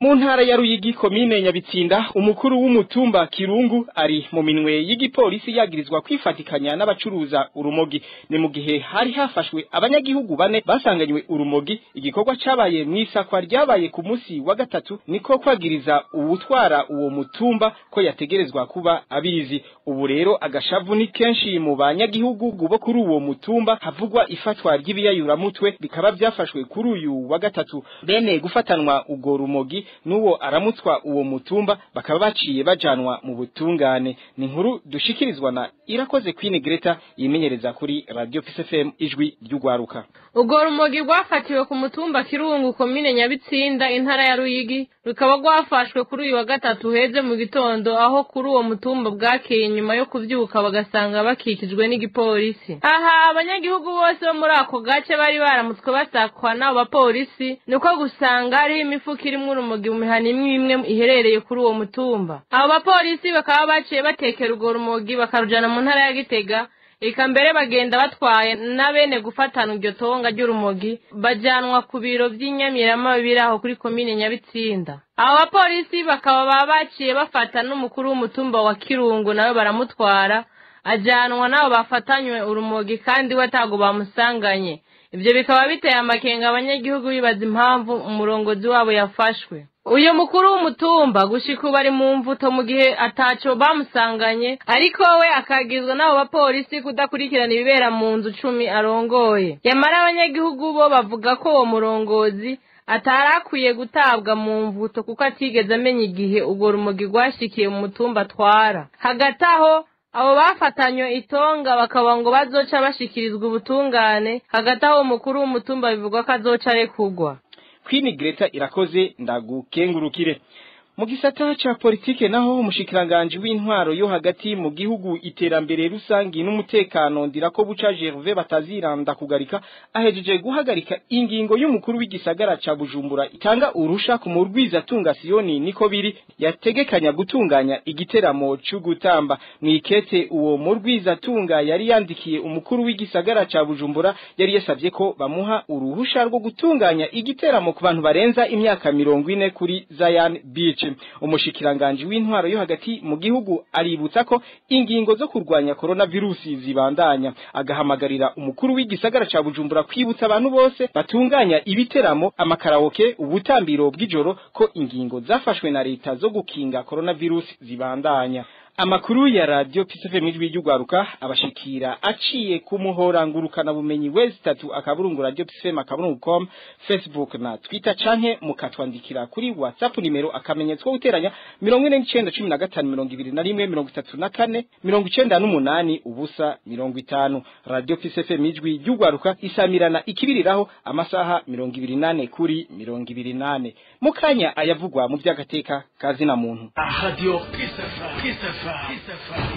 mu ntara ya Ruyigi komine Nyabitsinda umukuru w'umutumba Kirungu ari mu minwe y'igipolisi yagirizwa kwifatikanya n'abacuruza urumogi ni mu gihe hari hafashwe abanyagihugu bane basanganywe urumogi igikorwa cabaye mwisakwa ryabaye ku musi wa gatatu niko kwagiriza uwutwara uwo mutumba ko yategerezwa kuba abizi ubu rero agashavu ni kenshi mu banyagihugu bo kuri uwo mutumba havugwa ifatwa ry'ibiyayuramutwe bikaba byafashwe kuri uyu wa gatatu bene gufatanwa ugo rumogi nuwo aramutswa uwo mutumba bakaba baciye bajanwa mu butungane ni inkuru dushikirizwa na irakoze Queen Greta yimenyereza kuri Radio PSFM ijwi ry'ugwaruka ubwo rumogi rwafatiwe ku mutumba kirungu komine nyabitsinda intara ya ruyigi rukaba rwafashwe kuri uyu wa gatatu heze mu gitondo aho kuri uwo mutumba bwakeye nyuma yo kuvyuka bagasanga bakikijwe n'igipolisi aha abanyagihugu bose bo muri ako gace bari baramutswe basakwa n'abo bapolisi niko gusanga hariho imifuka irimwo urumogi mu mihana imwe imwe iherereye kuri uwo mutumba abo bapolisi bakaba baciye batekera urwo rumogi bakarujana mu ntara ya gitega eka mbere bagenda batwaye na bene gufatana iryo tonga ry'urumogi bajanwa ku biro by'inyamirama biri aho kuri komine nyabitsinda abo bapolisi bakaba baba baciye bafata n'umukuru w'umutumba wa kirungu nawe baramutwara ajanwa n'abo bafatanywe urumogi kandi we atago bamusanganye ibyo bikaba biteye amakenga abanyagihugu bibaza impamvu umurongozi wabo yafashwe uyu mukuru w'umutumba gushika ubu ari mu mvuto mu gihe ataco bamusanganye ariko we akagizwa n'abo bapolisi kudakurikirana ibibera mu nzu cumi arongoye yamara abanyagihugu bo bavuga ko uwo murongozi atari akwiye gutabwa mu mvuto kuko atigeze amenya igihe urwo rumogi rwashikiye mu mutumba atwara hagati aho abo bafatanywe itonga bakaba ngo bazoca bashikirizwa ubutungane hagati aho umukuru w'umutumba bivugwa ko azoca arekugwa Queen Greta irakoze ndagukengurukire mu gisata ca politike naho umushikiranganje w'intwaro yo hagati mu gihugu iterambere rusangi n'umutekano ndirako buca Gervais bataziranda kugarika ahejeje guhagarika ingingo y'umukuru w'igisagara ca Bujumbura itanga urusha ku murwiza tunga Sioni niko biri yategekanya gutunganya igiteramo c'ugutamba mwikete uwo murwiza tunga yari yandikiye umukuru w'igisagara ca Bujumbura yari yasavye ko bamuha uruhusha rwo gutunganya igiteramo ku bantu barenza imyaka mirongo ine kuri Zion Beach umushikiranganje w'intwaro yo hagati mu gihugu aributsa ko ingingo zo kurwanya coronavirusi zibandanya agahamagarira umukuru w'igisagara ca Bujumbura kwibutsa abantu bose batunganya ibiteramo amakaraoke ubutambiro bw'ijoro ko ingingo zafashwe na leta zo gukinga coronavirusi zibandanya Amakuru ya radio PSFM ijwi ry'ugwaruka abashikira aciye ku muhora ngurukana bumenyi wezi tatu akaburungu radio PSFM akaburungu.com Facebook na Twitter canke mukatwandikira kuri WhatsApp nimero akamenyetso guteranya 4915 21 ubusa 50 Radio PSFM ijwi ry'ugwaruka isamirana ikibiriraho amasaha 28 kuri 28 mukanya ayavugwa mu by'agateka kazi na muntu Radio PSFM PSFM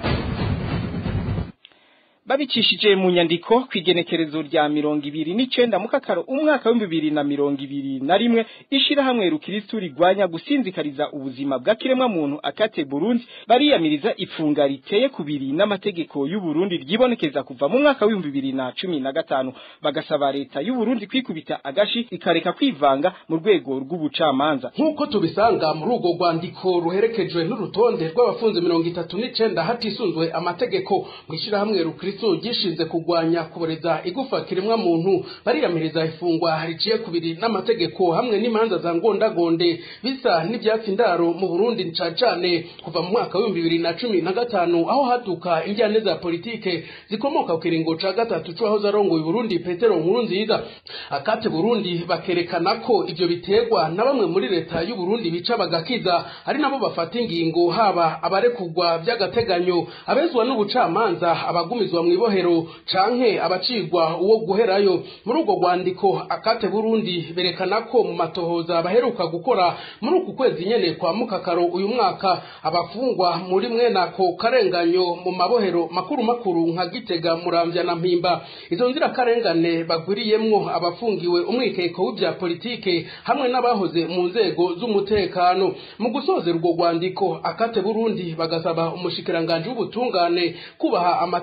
babicishije mu nyandiko kwigenekerezo rya mirongo ibiri n'icenda mu kakaro umwaka w'ibihumbi bibiri na mirongo ibiri na rimwe ishirahamwe rukiristu rigwanya gusinzikariza ubuzima bwa kiremwa muntu akate Burundi bariyamiriza ifunga riteye kubiri n'amategeko y'u Burundi ryibonekeza kuva mu mwaka w'ibihumbi bibiri na cumi na gatanu bagasaba leta y'u Burundi kwikubita agashi ikareka kwivanga mu rwego rw'ubucamanza nk'uko tubisanga muri urwo rwandiko ruherekejwe n'urutonde rw'abafunze mirongo itatu n'icenda hatisunzwe amategeko mu ishirahamwe rukiristu gishinze kurwanya kuboreza igufa kiremwa muntu bariyamiriza ifungwa riciye kubiri n'amategeko hamwe n'imanza za ngondagonde bisa n'ibyatsi ndaro mu Burundi cane cane kuva mu mwaka w'ibihumbi bibiri na cumi na gatanu aho haduka injyane za politike zikomoka ku kiringo ca gatatu c'uwahoze arongoye Burundi Petero Nkurunziza akate Burundi bakerekana ko ivyo biterwa na bamwe muri leta y'u Burundi bica bagakiza ari nabo bafata ingingo haba abarekugwa by'agateganyo abezwa n'ubucamanza abagumizwa mu ibohero canke abacigwa uwo guherayo muri urwo rwandiko akate Burundi berekana ko mu matohoza baheruka gukora muri uku kwezi nyene kwa mukakaro uyu mwaka abafungwa muri mwenako karenganyo mu mabohero makuru makuru nka Gitega Muramvya na Mpimba izo nzira karengane bagwiriyemwo abafungiwe umwikeko w'ibya politike hamwe n'abahoze mu nzego z'umutekano mu gusozera urwo rwandiko akate Burundi bagasaba umushikiranganje w'ubutungane kubaha amategeko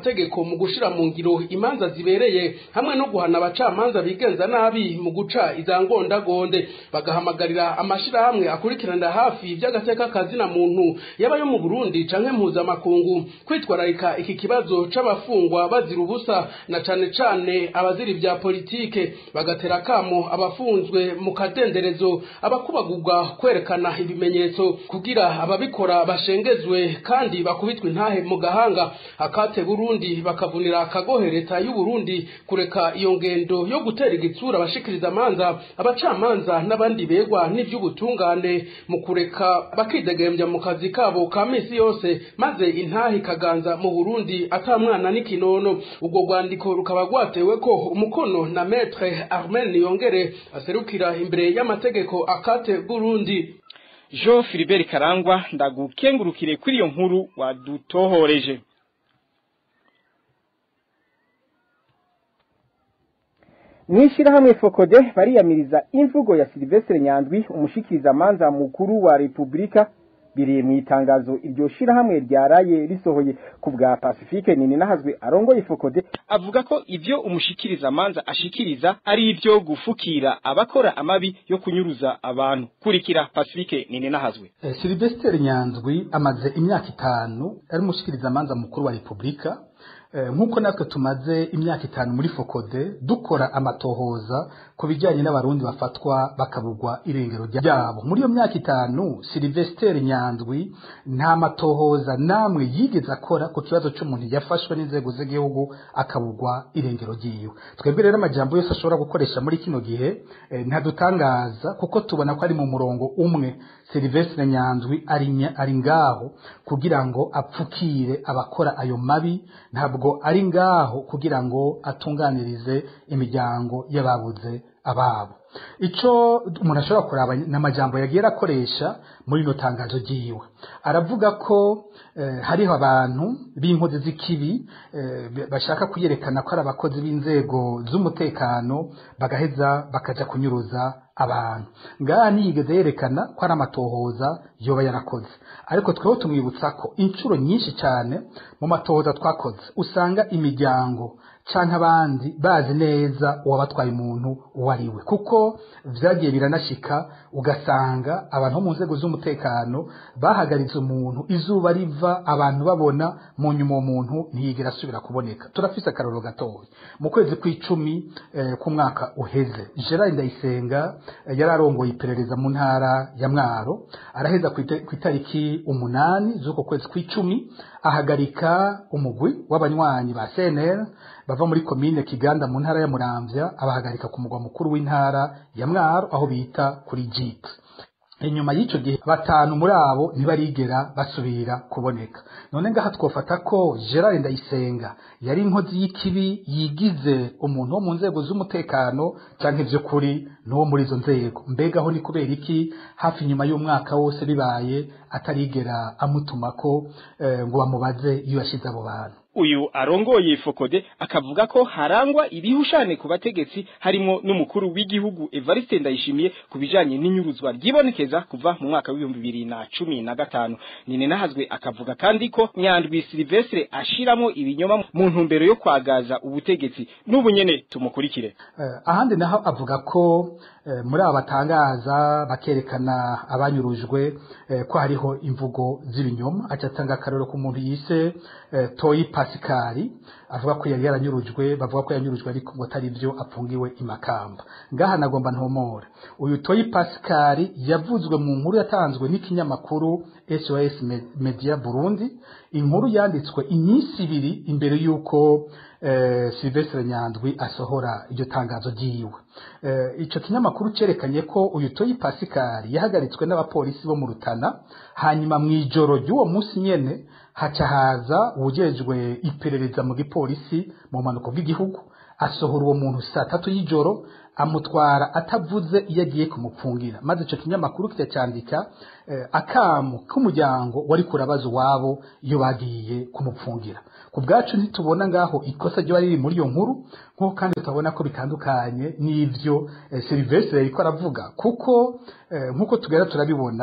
mu gushira mu ngiro imanza zibereye hamwe no guhana abacamanza bigenza nabi mu guca izangondagonde bagahamagarira amashirahamwe akurikiranira hafi by'agateka kazina muntu yaba yo mu Burundi canke mpuzamakungu kwitwararika iki kibazo c'abafungwa bazira ubusa na cane cane abazira ibya politike bagatera kamo abafunzwe mu kadenderezo abakubagurwa kwerekana ibimenyetso kugira ababikora bashengezwe kandi bakubitwe intahe mu gahanga akate Burundi bakavunira akagohe leta y'u Burundi kureka iyo ngendo yo gutera igitsura abashikiriza amanza abacamanza n'abandi begwa n'ivy'ubutungane mu kureka bakidegembya mu kazi kabo ka misi yose maze intahe ikaganza mu Burundi ata mwana n'ikinono ubwo rwandiko rukaba rwatewe ko umukono na maître Armel Niyongere aserukira imbere y'amategeko akate Burundi Jean Philibert Karangwa ndagukengurukire kuri iyo nkuru wadutohoreje Mwishirahamwe Fokode bariyamiriza imvugo ya Silvestre Nyandwi umushikiriza manza mukuru wa Republika biriye mu itangazo iryo shirahamwe ryaraye risohoye ku bwa Pacifique nini nahazwe arongoye Fokode avuga ko ivyo umushikiriza manza ashikiriza ari ivyo gufukira abakora amabi yo kunyuruza abantu kurikira Pacifique nini nahazwe eh, Silvestre Nyandwi amaze imyaka itanu ari umushikiriza manza mukuru wa Republika nk'uko natwe tumaze imyaka itanu muri fokode dukora amatohoza ku bijyanye n'abarundi bafatwa bakabugwa irengero ryabo muri iyo myaka itanu silivesiteri nyandwi nta matohoza namwe yigeze akora ku kibazo cy'umuntu yafashwe n'inzego z'igihugu akabugwa irengero ryiwe twebwe rero amajambo yose ashobora gukoresha muri kino gihe ntadutangaza kuko tubona ko ari mu murongo umwe silivesiteri nyandwi ari ngaho kugira ngo apfukire abakora ayo mabi ntabwo ari ngaho kugira ngo atunganirize imiryango y'ababuze ababo icyo umuntu ashobora kuraba n'amajambo yagiye akoresha muri ino tangazo ryiwe aravuga ko hariho abantu b'inkozi z'ikibi bashaka kuyerekana ko ari abakozi b'inzego z'umutekano bagaheza bakajya kunyuruza abantu ngaha ntiyigeze yerekana ko ari amatohoza yoba yarakoze ariko tweho tumwibutsa ko inshuro nyinshi cyane mu matohoza twakoze usanga imiryango cyangwa abandi bazi neza uwabatwaye umuntu uwo ari we kuko byagiye biranashika ugasanga abantu bo mu nzego z'umutekano bahagaritse umuntu izuba riva abantu babona mu nyuma uwo muntu ntiyigera asubira kuboneka turafise akararo gatoya mu kwezi kw'icumi eh, k'umwaka uheze gerard ndayisenga eh, yari arongoye iperereza mu ntara ya mwaro araheza ku itariki umunani z'uko kwezi kw'icumi ahagarika umugwi w'abanywanyi ba cnl bava muri komine kiganda mu ntara ya muramvya abahagarika ku mugwa mukuru w'intara ya mwaro aho bita kuri jip inyuma y'icyo gihe batanu muri abo ntibarigera basubira kuboneka none ngaha twofata ko gerard ndayisenga yari inkozi y'ikibi yigize umuntu wo mu nzego z'umutekano cyangwa iby'ukuri n'uwo muri izo nzego mbega aho ni kubera iki hafi nyuma y'umwaka wose bibaye atarigera amutuma ko ngo bamubaze iyo yashyize abo bantu uyu arongoye fokode akavuga ko harangwa ibihushane ku bategetsi harimo n'umukuru w'igihugu Evariste Ndayishimiye ku bijanye n'inyuruzwa ryibonekeza kuva mu mwaka w'ibihumbi bibiri na cumi na gatanu nine nahazwe akavuga kandi ko Nyandwi Silvestre ashiramo ibinyoma mu ntumbero yo kwagaza ubutegetsi n'ubu nyene tumukurikire uh, ahandi naho avuga ko uh, muri aba batangaza bakerekana abanyurujwe uh, ko hariho imvugo z'ibinyoma acatanga akarero ku muntu yise toyi pasikari avuga ko yari yaranyurujwe bavuga ko yanyurujwe ariko ngo atari byo apfungiwe imakamba ngaha nagomba ntomora uyu toyi pasikari yavuzwe mu nkuru yatanzwe n'ikinyamakuru SOS Media Burundi inkuru yanditswe iminsi ibiri imbere y'uko eh, Sylvestre Nyandwi asohora iryo tangazo ryiwe eh, ico kinyamakuru cerekanye ko uyu toyi pasikari yahagaritswe n'abapolisi bo mu Rutana hanyuma mw'ijoro ry'uwo munsi nyene haca haza uwujejwe iperereza mu gipolisi mu mpanuka bw'igihugu asohora uwo muntu saa tatu y'ijoro amutwara atavuze iyo agiye kumupfungira maze icyo kinyamakuru kiracyandika eh, akamu k'umuryango wari kurabaza uwabo iyo bagiye kumupfungira ku bwacu ntitubona ngaho ikosa ryo riri muri iyo nkuru nk'uko kandi tutabona ko bitandukanye n'ibyo eh, Sylvestre yariko aravuga kuko eh, nk'uko tugera turabibona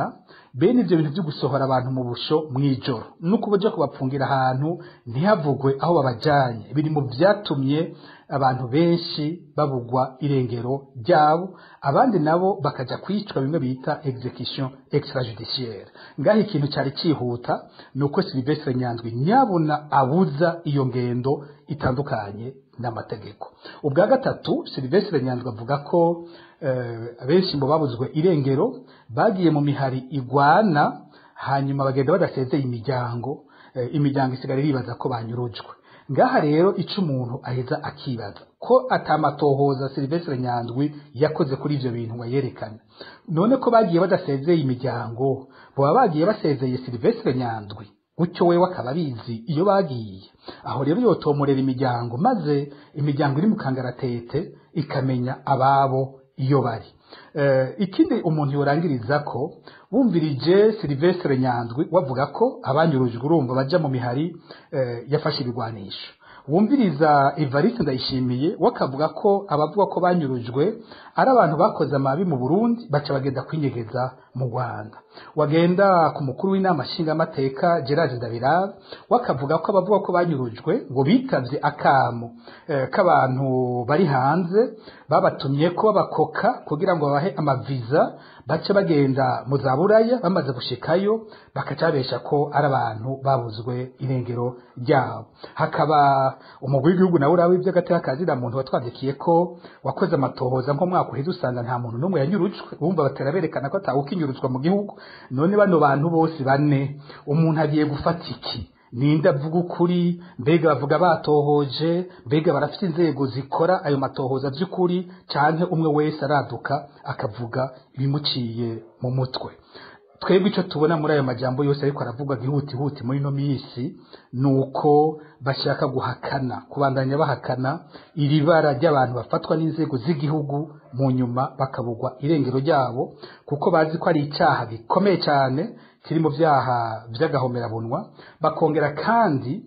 bene ivyo bintu vyo gusohora abantu mu busho mw'ijoro nuko baja kubapfungira ahantu ntihavugwe aho babajanye biri mu vyatumye abantu benshi babugwa irengero ryabo abandi nabo bakaja kwicwa bimwe bita execution extrajudiciaire ngaho ikintu cari cihuta nuko Silvestre Nyandwi nyabuna abuza iyo ngendo itandukanye n'amategeko ubwa gatatu Silvestre Nyandwi avuga ko eh, abenshi mu babuzwe irengero bagiye mu mihari igwana hanyuma bagenda badasezeye imiryango eh, imiryango isigara iribaza ko banyurujwe ngaha rero ico umuntu aheza akibaza ko atamatohoza Silvestre Nyandwi yakoze kuri ivyo bintu ngo yerekane none ko bagiye badasezeye imiryango boba bagiye basezeye Silvestre Nyandwi gutyo wewe akaba abizi iyo bagiye aho rero yotomorera imiryango maze imiryango iri mu kangaratete ikamenya ababo iyo bari Eh, ikindi umuntu yorangiriza ko bumvirije Silvestre Nyandwi wavuga ko abanyurujwe urumva baja mu mihari eh, yafashe ibigwanisho wumviriza Evariste Ndayishimiye wakavuga ko abavuga ko banyurujwe ari abantu bakoze amabi mu Burundi baca bagenda kwinyegeza mu Rwanda wagenda ku mukuru w'inama nshingamateka Gerard Ndabirabe wakavuga ko abavuga ko banyurujwe ngo bitavye akamo eh, k'abantu bari hanze babatumye ko babakoka kugira ngo babahe amaviza bace bagenda mu za buraya bamaze gushikayo bakaca babesha ko ari abantu babuzwe irengero ryabo hakaba umugwi w'igihugu nawe urawe ivy'agateka kazira muntu watwandikiye ko wakoze amatohoza nko mwaka uheze usanga nta muntu n'umwe yanyurujwe bumva batera berekana ko atawukinyuruzwa mu gihugu none bano bantu bose bane umuntu agiye gufata iki ninde avuga ukuri mbega bavuga batohoje mbega barafite inzego zikora ayo matohoza by'ukuri canke umwe wese araduka akavuga ibimuciye mu mutwe twebwe icyo tubona muri ayo majambo yose ariko aravugwa gihutihuti muri ino minsi ni uko bashaka guhakana kubandanya bahakana iri bara ry'abantu bafatwa n'inzego z'igihugu mu nyuma bakabugwa irengero ryabo kuko bazi ko ari icyaha gikomeye cyane kiri mu byaha by'agahomerabunwa bakongera kandi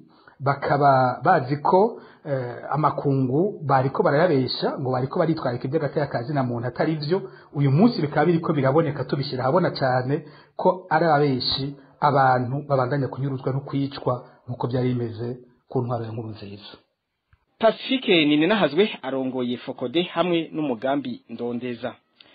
bakaba bazi ko eh, amakungu bariko barayabesha ngo bariko baritwarika iby'agateka kazi na muntu atari byo uyu munsi bikaba biriko biraboneka tubishyira ahabona cyane ko ari abeshi abantu babandanya kunyuruzwa no kwicwa nk'uko byari bimeze ku ntwaro ya nkuru nziza Pacifique Ninenahazwe arongoye Fokode hamwe n'umugambi ndondeza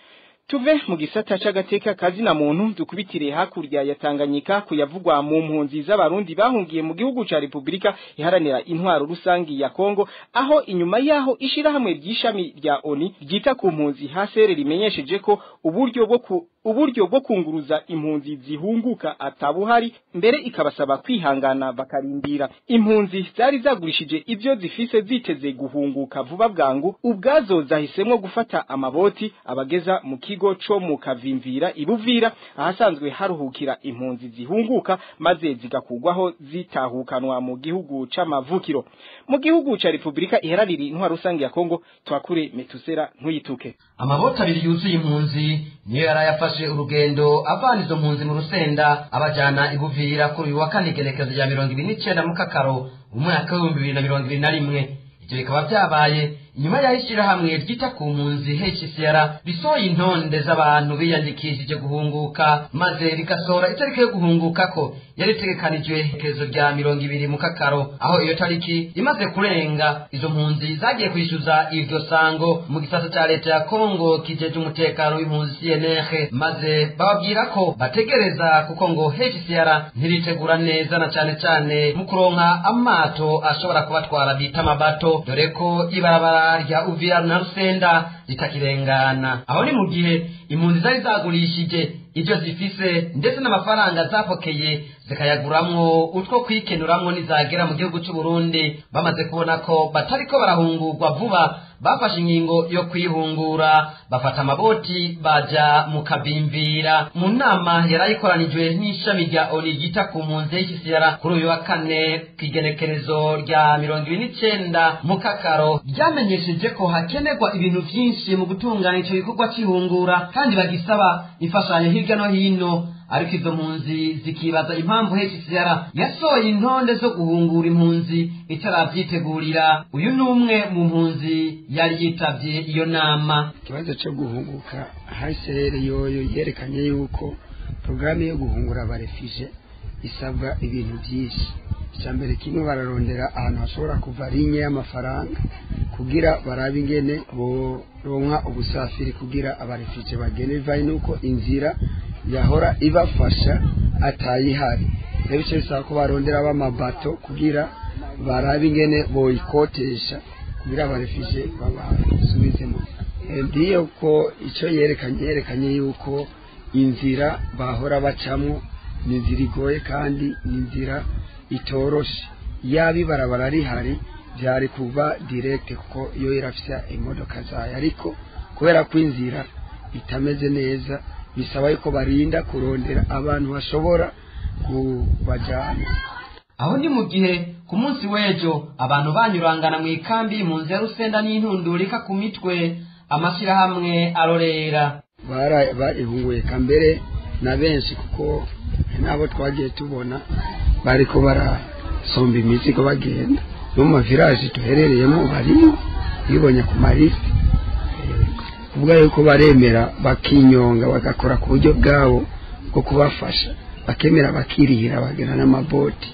tuve mu gisata c'agateka kazi na muntu dukubitire hakurya ya Tanganyika kuyavugwa mu mpunzi z'abarundi bahungiye mu gihugu ca Republika iharanira intwaro rusangi ya Kongo aho inyuma yaho ishirahamwe ry'ishami rya ONI ryita ku mpunzi hasere rimenyesheje ko uburyo bwo ku uburyo bwo kunguruza impunzi zihunguka atabuhari mbere ikabasaba kwihangana bakarindira impunzi zari zagurishije ivyo zifise ziteze guhunguka vuba bwangu ubwazo zahisemwo gufata amaboti abageza mu kigo co mu kavimvira ibuvira ahasanzwe haruhukira impunzi zihunguka maze zigakugwaho zitahukanwa mu gihugu c'amavukiro mu gihugu ca Republika iharanira intwaro rusange ya Kongo twakure metusera ntuyituke amabota abiri yuzuye impunzi niyo yarayafashe urugendo avana izo mpunzi mu rusenda abajana ibuvira kuri uyu wa kane igenekerezo rya mirongo ibiri n'icenda mu kakaro umwaka w'ibihumbi bibiri na mirongo ibiri na rimwe ivyo bikaba vyabaye inyuma y'aho ishirahamwe ryita ku mpunzi HCR risohoye intonde z'abantu biyandikishije guhunguka maze rigasohora itariki yo guhunguka ko yari itegekanijwe iherezo rya mirongo ibiri mu kakaro aho iyo tariki imaze kurenga izo mpunzi zagiye kwishyuza iryo sango mu gisata ca leta ya kongo kijeje umutekano w'impunzi cnr maze bababwira ko bategereza kuko ngo hcr ntiritegura neza na cane cane mu kuronka amato ashobora kubatwara bita amabato dore ko ibarabara rya uvira na rusenda ritakirengana aho ni mu gihe impunzi zari zagurishije ibyo zifise ndetse n'amafaranga zapokeye zikayaguramwo utwo kwikenuramwo nizagera mu gihugu cy'u Burundi bamaze kubona ko batariko barahungurwa vuba bafashe ingingo yo kwihungura bafata amaboti baja mu kabimvira mu nama yarayikoranijwe n'ishami rya oni ryita ku mpunzi y'ikisiyara kuri uyu wa kane kw'igenekerezo rya mirongo ibiri n'icenda mu kakaro ryamenyesheje ko hakenerwa ibintu vyinshi mu gutunganya ico gikorwa c'ihungura kandi bagisaba imfashanyo hirya no hino ariko izo mpunzi zikibaza impamvu HCR yasohoye intonde zo guhungura impunzi itarabyitegurira uyu ni umwe mu mpunzi yari yitavye iyo nama ikibazo cyo guhunguka HCR yoyo yerekanye yuko porogaramu yo guhungura abarefije isabwa ibintu byinshi icya mbere kimwe bararondera ahantu hashobora kuva rinye y'amafaranga kugira barabe ingene boronka ubusafiri kugira abarefije bagende bivaye nuko inzira yahora ibafasha atayihari rero icyo bisaba ko barondera b'amabato kugira barabe ingene boyikotesha kugira abarefije babasubizemo ndiyo ko icyo yerekanye yerekanye yuko inzira bahora bacamo ni inzira igoye kandi ni inzira itoroshe yaba ibarabara rihari byari kuba direkite kuko iyo irafya imodoka zayo ariko kubera ko inzira itameze neza bisaba yuko barinda kurondera abantu bashobora kubajyana aho ni mu gihe ku munsi w'ejo abantu banyurangana mu ikambi mu nzu ya rusenda n'intundurika ku mitwe amashyirahamwe arorera barihunguye kambere na benshi kuko nabo twagiye tubona bariko barasomba imizigo bagenda no mu maviraje duherereyemo bariyo bibonye ku marisi kuvuga yuko baremera bakinyonga bagakora ku buryo bwabo bwo kubafasha bakemera bakirihira bagena n'amaboti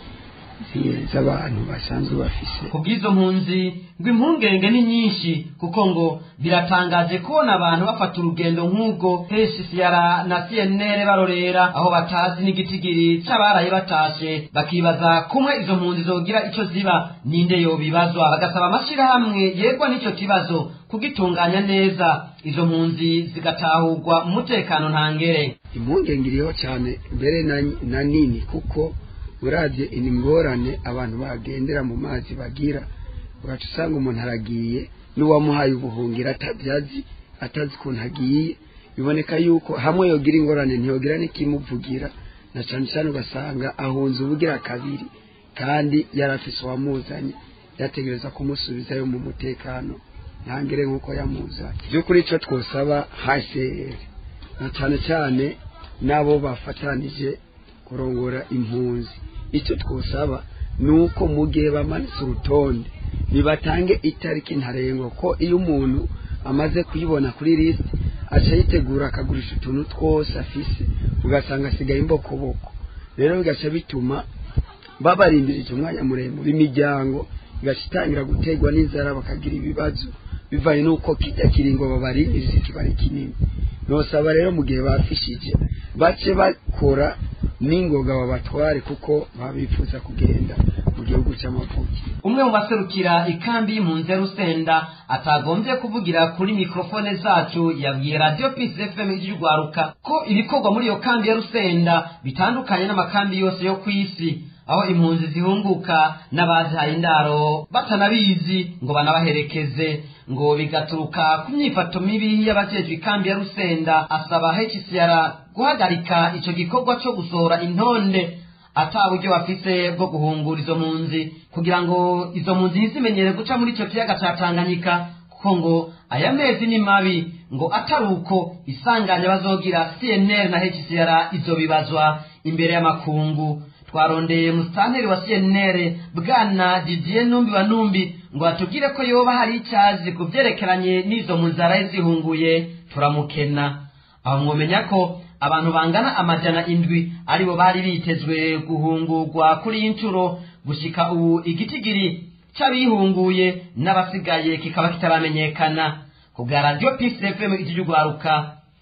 z'abantu basanzwe bafise ku bw'izo mpunzi ngo impungenge ni nyinshi kuko ngo biratangaje kubona abantu bafata urugendo nk'ubwo hscr na cnr barorera aho batazi n'igitigiri c'abaraye batashe bakibaza kumwe izo mpunzi zogira ico ziba ninde yobibazwa bagasaba amashirahamwe yegwa n'ico kibazo kugitunganya neza izo mpunzi zigatahurwa mu mutekano ntangere impungenge iriho cyane mbere na nini kuko uravye ingorane abantu bagendera mu mazi bagira ugaca usanga umuntu aragiye n'uwamuhaye ubuhungiro atabyazi atazi ukuntu agiye biboneka yuko hamwe yogira ingorane ntiyogira n'ikimuvugira na cyane cyane ugasanga ahunze ubugira kabiri kandi yari afise uwamuzanye yategereza kumusubizayo mu mutekano ntangere nk'uko yamuzanye by'ukuri icyo twosaba hcr na cyane cyane n'abo bafatanije kurongora impunzi icyo twosaba ni uko mu gihe bamanitse urutonde bibatange itariki ntarengwa ko iyo umuntu amaze kuyibona kuri lisiti aca yitegura akagurisha utuntu twose afise ugasanga asigaye imbokoboko rero bigaca bituma babarindirije umwanya muremure imiryango igaca itangira guterwa n'inzara bakagira ibibazo bivanye n'uko kijya kiringo babarindiriza ikibari kinini nosaba rero mu gihe bafishije bace bakora n'ingoga babatware kuko babifuza kugenda mu gihugu cy'amavuki umwe mu baserukira ikambi y'impunzi ya rusenda atagombye kuvugira kuri mikrofone zacu yabwiye radiyo pisi fm y'urwaruka ko ibikorwa muri iyo kambi ya rusenda bitandukanye n'amakambi yose yo ku isi aho impunzi zihunguka n'abazihaye indaro batanabizi ngo banabaherekeze ngo bigaturuka ku myifato mibi y'abajejwe ikambi ya rusenda asaba hcr guhagarika ico gikorwa co gusohora intonde ata buryo bafise bwo guhungura izo mpunzi kugira ngo izo mpunzi ntizimenyere guca muri ico kiyaga ca tanganyika kuko ngo aya mezi ni mabi ngo atari uko isanganya bazogira cnr na hcr izobibazwa imbere y'amakungu twarondeye musitanteri wa cnr bwana didier numbi wa numbi ngo atubwire ko yoba hari icyazi ku byerekeranye n'izo mpunzi zaraye zihunguye turamukena aho mwomenya ko abantu bangana amajana indwi aribo bari bitezwe guhungurwa kuri iyi nshuro gushika ubu igitigiri c'abihunguye n'abasigaye kikaba kitaramenyekana ku bwa radiyo pisi fm iry'urwaruka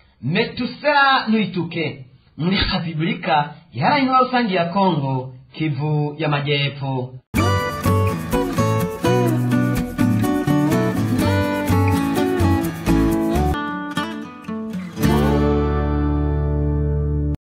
metusera ntituke muri repubulika iharanira rusange ya kongo kivu y'amajyepfo